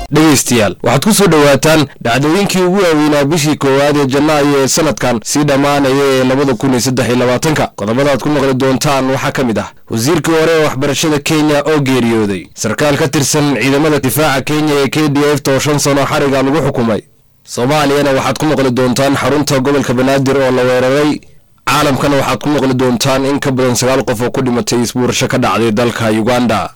dhegaystayaal waxaad ku soo dhowaataan dhacdooyinkii ugu waaweynaa bishii koowaad ee janaayo ee sanadkan sii dhammaanaya ee labada kun iyo saddex iyo labaatanka qodobadaad ku maqli doontaan waxaa ka mid ah wasiirkii hore ee waxbarashada kenya oo geeriyooday sarkaal ka tirsan ciidamada difaaca kenya ee k d f oo shan sano xariga lagu xukumay soomaaliyana waxaad ku maqli doontaan xarunta gobolka banaadir oo la weeraray caalamkana waxaad ku maqli doontaan in ka badan sagaal qof oo ku dhimatay isbuurasho ka dhacday dalka uganda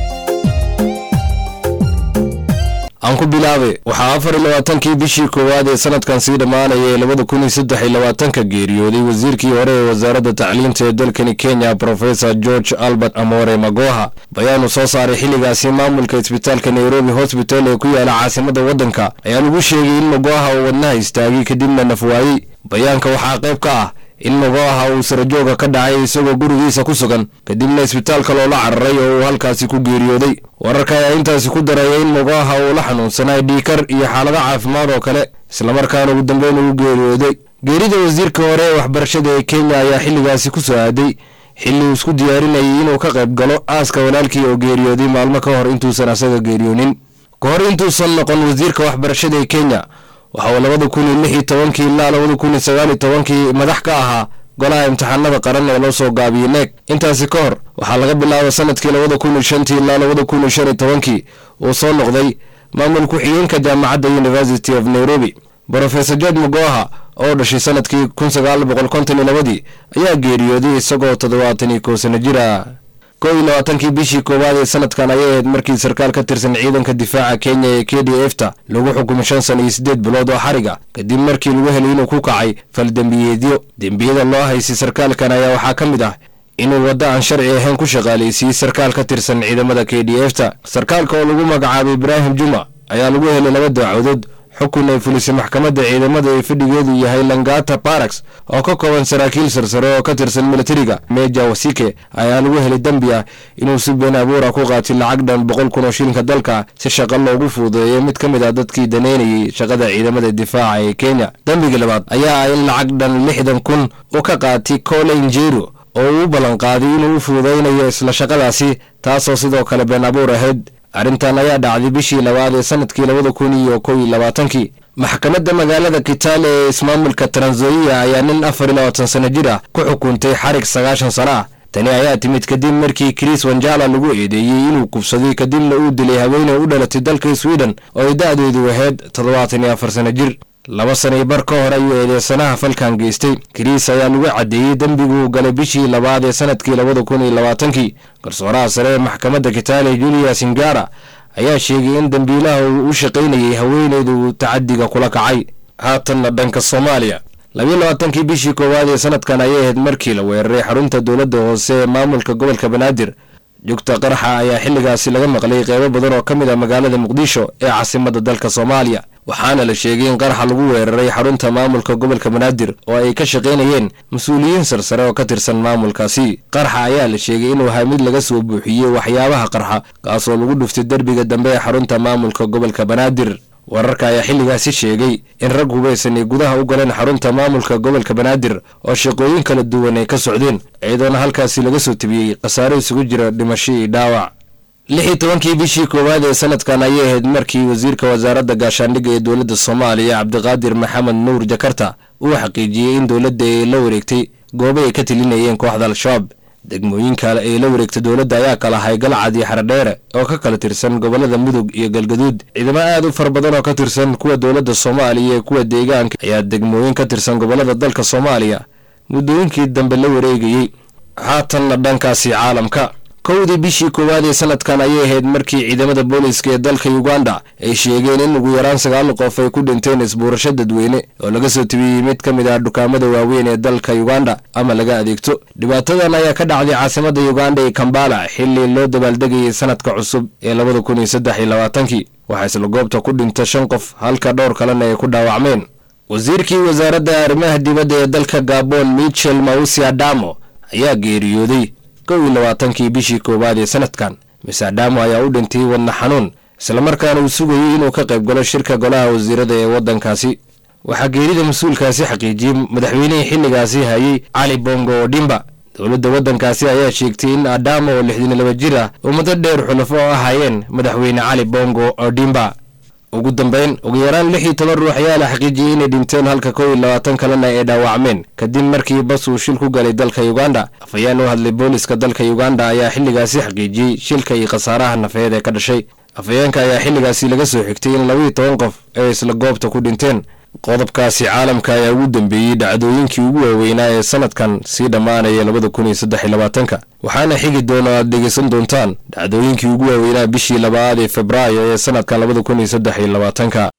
aan ku bilaabe waxaa afar iyo labaatankii bishii koowaad ee sanadkan sii dhammaanaya ee labada kun iyo saddex iyo labaatanka geeriyooday wasiirkii hore ee wasaaradda tacliinta ee dalkani kenya professor george albert amore magoha bayaanu soo saaray xilligaasi maamulka isbitaalka nairobi hosbital ee ku yaala caasimadda waddanka ayaa lagu sheegay in magoha uu wadnaha istaagay kadibna nafwaayey bayaanka waxaa qayb ka ah in magoha uu sarajooga ka dhacay isagoo gurigiisa ku sugan kadibna isbitaalka loola cararay oo uu halkaasi ku geeriyooday wararka ayaa intaasi ku daraya in magoha uu la xanuunsanay dhiikar iyo xaalado caafimaad oo kale islamarkaana ugu dambeyn uu geeriyooday geerida wasiirka hore ee waxbarashada ee kenya ayaa xilligaasi ku soo aaday xilli uu isku diyaarinayay inuu ka qayb galo aaska walaalkii oo geeriyooday maalmo ka hor intuusan asaga geeriyoonin ka hor intuusan noqon wasiirka waxbarashada ee kenya waxa uu labada kun iyo lix iyo tobankii ilaa labada kun iyo sagaal iyo tobankii madax ka ahaa golaha imtixaanada qaran ee loo soo gaabiyey neeg intaasi ka hor waxaa laga bilaaba sanadkii labada kun iyo shantii ilaa labada kun iyo shan iyo tobankii uu soo noqday maamul ku-xigeenka jaamacadda university of nairobi brofesor george magoha oo dhashay sanadkii kun sagaal boqol konton iyo labadii ayaa geeriyooday isagoo toddobaatan iyo kow sano jir ah kow iyo labaatankii bishii koowaad ee sanadkan ayay ahayd markii sarkaal ka tirsan ciidanka difaaca kenya ee k d f ta lagu xukumay shan sano iyo siddeed bilood oo xariga kadib markii lagu helay inuu ku kacay faldembiyeedyo dembiyada loo haysay sarkaalkan ayaa waxaa ka mid ah inuu waddo aan sharci ahayn ku shaqaalaysiiyey sarkaal ka tirsan ciidamada k d f ta sarkaalka oo lagu magacaabay ibraahim juma ayaa lagu helay laba daacadood xukun ay fulisay maxkamadda ciidamada ee fadhigeedu yahay langata barax oo ka kooban saraakiil sarsare oo ka tirsan militariga meja wasike ayaa lagu helay dembi ah inuu si been abuura ku qaatay lacag dhan boqol kun oo shilinka dalka si shaqo loogu fuudeeyo mid ka mid ah dadkii daneynayay shaqada ciidamada difaaca ee kenya dembigii labaad ayaa ah in lacag dhan lixdan kun uu ka qaatay colin jero oo uu u ballanqaaday inuu u fuudeynayo isla shaqadaasi taasoo sidoo kale been abuur ahayd arrintan ayaa dhacday bishii labaad ee sanadkii labada kun iyo kow iyo labaatankii maxkamadda magaalada kitaale ee ismaamulka tranzoia ayaa nin afar iyo labaatan sano jir ah ku xukuntay xarig sagaashan sano ah tani ayaa timid kadib markii chris wanjala lagu eedeeyey inuu kubsaday kadibna uu dilay haweeney u dhalatay dalka sweden oo ay da-deedu ahayd toddobaatan iyo afar sano jir laba sano iyo bar ka hor ayuu eedeysanaha falkan geystay kiriis ayaa lagu caddeeyey dembiguu galay bishii labaad ee sanadkii labada kun iyo labaatankii garsooraha sare ee maxkamadda kitaale julia singara ayaa sheegay in dembiilaha uu u shaqaynayay haweeneydu tacadiga kula kacay haatanna dhanka soomaaliya labiyo labaatankii bishii koowaad ee sanadkan ayay ahayd markii la weeraray xarunta dowladda hoose ee maamulka gobolka banaadir jugta qaraxa ayaa xilligaasi laga maqlay qeybo badan oo ka mid ah magaalada muqdisho ee caasimadda dalka soomaaliya waxaana la sheegay in qaraxa lagu weeraray xarunta maamulka gobolka banaadir oo ay ka shaqaynayeen mas-uuliyiin sarsare oo ka tirsan maamulkaasi qaraxa ayaa la sheegay inuu ahaa mid laga soo buuxiyey waxyaabaha qarxa kaasoo lagu dhuftay derbiga dambe ee xarunta maamulka gobolka banaadir wararka ayaa xilligaasi sheegay in rag hubaysan ay gudaha u galeen xarunta maamulka gobolka banaadir oo shaqooyin kala duwan ay ka socdeen iyadoona halkaasi laga soo tebiyey khasaare isugu jira dhimasho iyo dhaawac lix iyo tobankii bishii koowaad ee sanadkan ayay ahayd markii wasiirka wasaaradda gaashaandhigga ee dowladda soomaaliya cabdiqaadir maxamed nuur jakarta uu xaqiijiyey in dowladda ay la wareegtay goobo ay ka telinayeen kooxda al-shabaab degmooyinka ay la wareegtay dowladda ayaa kala ahay galcad iyo xaradheere oo ka kala tirsan gobolada mudug iyo galgaduud ciidamo aad u fara badan oo ka tirsan kuwa dowladda soomaaliya iyo kuwa deegaanka ayaa degmooyin ka tirsan gobolada dalka soomaaliya muddooyinkii dambe la wareegayey haatanna dhankaasi caalamka kowdii bishii koowaad ee sanadkan ayay ahayd markii ciidamada booliiska ee dalka uganda ay sheegeen in ugu yaraan sagaal qof ay ku dhinteen isbuurasho dadweyne oo laga soo tebiyey mid ka mid ah dukaamada waaweyn ee dalka uganda ama laga adeegto dhibaatadan ayaa ka dhacday caasimadda uganda ee kambala xilli loo dabaaldegayay sanadka cusub ee labada kun iyo saddex iyo labaatankii waxaa isla goobta ku dhinta shan qof halka dhowr kalena ay ku dhaawacmeen wasiirkii wasaaradda arrimaha dibadda ee dalka gabon michel mausi adamo ayaa geeriyooday kow iyo labaatankii bishii koowaad ee sanadkan mise adamo ayaa u dhintay wadna xanuun islamarkaana uu sugayey inuu ka qayb galo shirka golaha wasiirada ee waddankaasi waxaa geerida mas-uulkaasi xaqiijiyey madaxweynihii xilligaasi hayay cali bongo odhimba dowladda waddankaasi ayaa sheegtay in adamo oo lixdan iyo laba jir ah oo muddo dheer xulafo oo ahaayeen madaxweyne cali bongo odhimba ugu dambeyn ugu yaraan lix iyo toban ruux ayaa la xaqiijiyey inay dhinteen halka kow iyo labaatan kalena ay dhaawacmeen kadib markii bas uu shil ku galay dalka uganda afhayeen u hadlay booliska dalka uganda ayaa xilligaasi xaqiijiyey shilka iyo khasaaraha nafeed ee ka dhashay afhayeenka ayaa xilligaasi laga soo xigtay in labaiyo toban qof ay isla goobta ku dhinteen qodobkaasi caalamka ayaa ugu dambeeyey dhacdooyinkii ugu waaweynaa ee sanadkan sii dhammaanaya labada kun iyo saddex iyo labaatanka waxaana xigi doona aad dhegeysan doontaan dhacdooyinkii ugu waaweynaa bishii labaad ee febraayo ee sanadkan labada kun iyo saddex iyo labaatanka